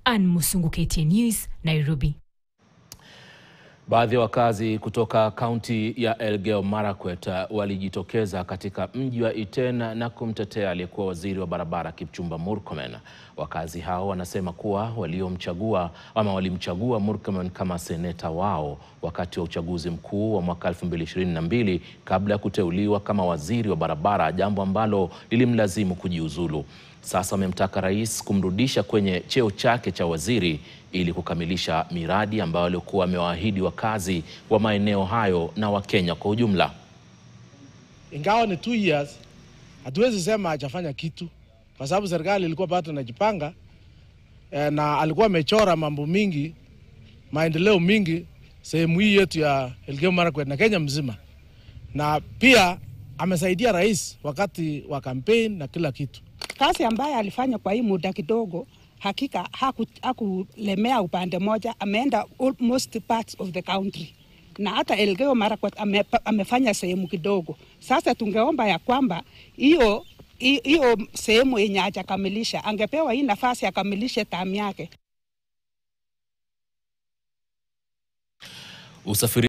Ann Musungu, KTN News, Nairobi. Baadhi ya wakazi kutoka kaunti ya Elgeyo Marakwet walijitokeza katika mji wa Iten na kumtetea aliyekuwa waziri wa barabara Kipchumba Murkomen. Wakazi hao wanasema kuwa waliomchagua ama walimchagua Murkomen kama seneta wao wakati wa uchaguzi mkuu wa mwaka 2022 kabla ya kuteuliwa kama waziri wa barabara, jambo ambalo lilimlazimu kujiuzulu. Sasa wamemtaka rais kumrudisha kwenye cheo chake cha waziri ili kukamilisha miradi ambayo alikuwa amewaahidi wakazi wa maeneo hayo na Wakenya kwa ujumla. Ingawa ni two years, hatuwezi sema hajafanya kitu, kwa sababu serikali ilikuwa bado inajipanga eh, na alikuwa amechora mambo mingi, maendeleo mingi sehemu hii yetu ya Elgeyo Marakwet na Kenya mzima, na pia amesaidia rais wakati wa campaign na kila kitu. Kazi ambayo alifanya kwa hii muda kidogo, hakika hakulemea haku upande moja, ameenda almost parts of the country na hata Elgeyo Marakwet ame, amefanya sehemu kidogo. Sasa tungeomba ya kwamba hiyo hiyo sehemu yenye hajakamilisha angepewa hii nafasi akamilishe tamu yake. Usafiri